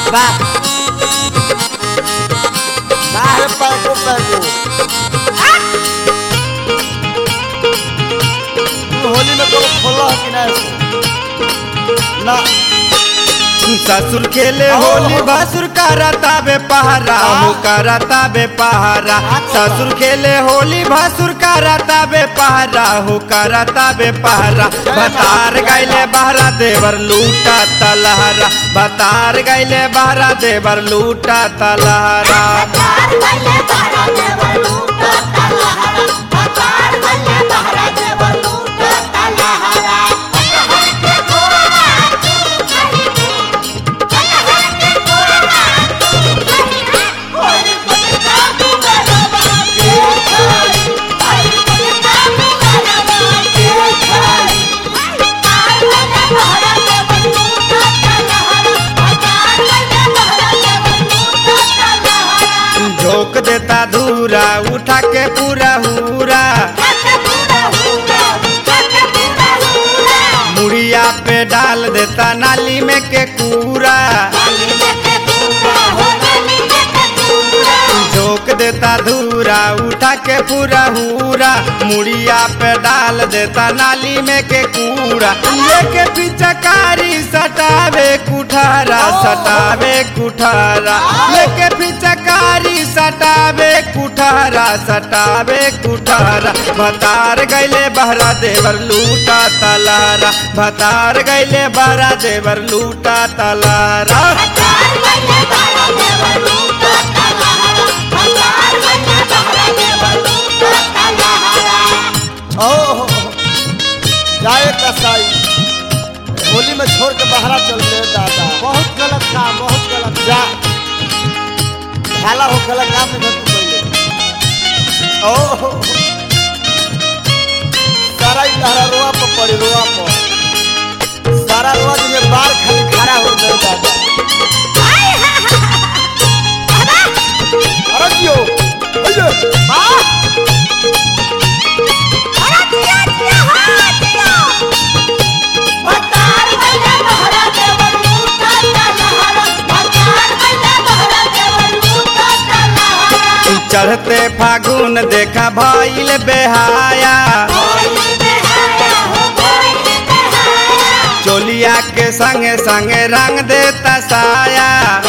वाह अरे पैको पैको तू होली में कब खोला है कि नहीं ना ससुर खेले होली भसुर करता बे पहरा हो करता बे पहरा ससुर खेले होली भसुर करता बे पहरा हो करता बे पहरा बतार गैले बहरा देवर लूटा तलहरा बतार गैले बहरा देवर लूटा तलहरा झोंक देता धूरा उठा के पूरा हुरा मुड़िया पे डाल देता नाली में के कूरा झोंक देता धूरा उठा के पूरा हुरा मुड़िया पे डाल देता नाली में के कूड़ा लेके पिचकारी सटावे कुठारा सटावे कुठारा लेके पिचकारी सटावे कुठारा सटावे कुठारा भतार गैले बहरा देवर लूटा तलारा भतार गैले बहरा देवर लूटा तलारा ओह जाए कसाई होली में छोड़ के बाहर चल गए दादा बहुत गलत काम बहुत गलत जा भाला हो गला काम में तू पहले ओह सारा ही लहरा रोआ पर पड़ी रोआ पर सारा रोआ जिसमें बाल खाली खड़ा हो गए दादा अरे जियो अये वाह चढ़ते फागुन देखा भइल बेहाया चोलिया के संगे संगे रंग देता साया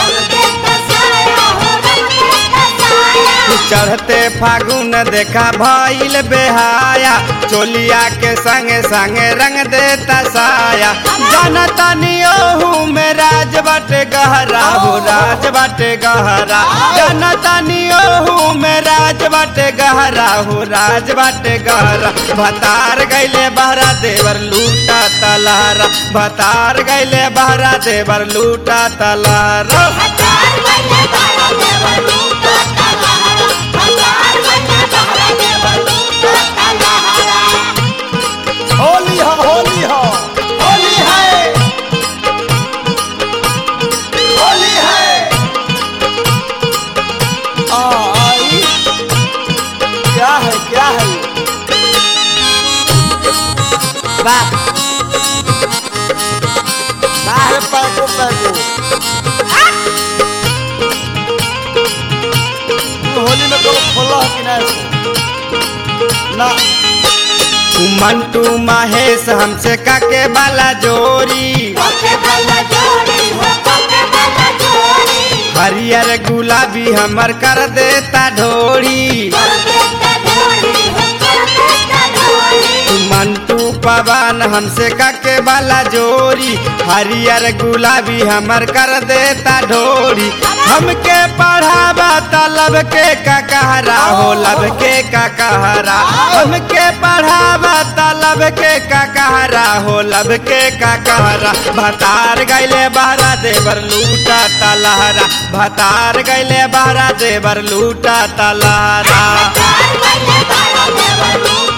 चढ़ते फागुन देखा भइल बेहाया चोलिया के संगे संगे रंग देता साया जनता नियोहू में राज बाटे गहरा हो राज बाटे गहरा जनता नियोहू में राज बाटे गहरा हो राज बाटे गहरा भतार गैले बहरा देवर लूटा तलारा भतार गैले बहरा देवर लूटा तलारा होली हो होली हो होली है होली है आ, आई क्या है क्या है वाह अरे पैको पैको तू होली में कब खोला है कि नहीं ना मंटू महेश हमसे काके वाला जोरी हरियर गुलाबी हमर कर देता ढोरी मंटू पवन हमसे काके वाला जोरी हरियर गुलाबी हमर कर देता ढोरी हमके पढ़ावा तलब के का कहरा हो लब के का कहरा हमके पढ़ावा तलब के का कहरा हो लब के का कहरा भतार गैले बहरा देवर लूटा तलहरा भतार गैले बहरा देवर लूटा तलहरा Bye.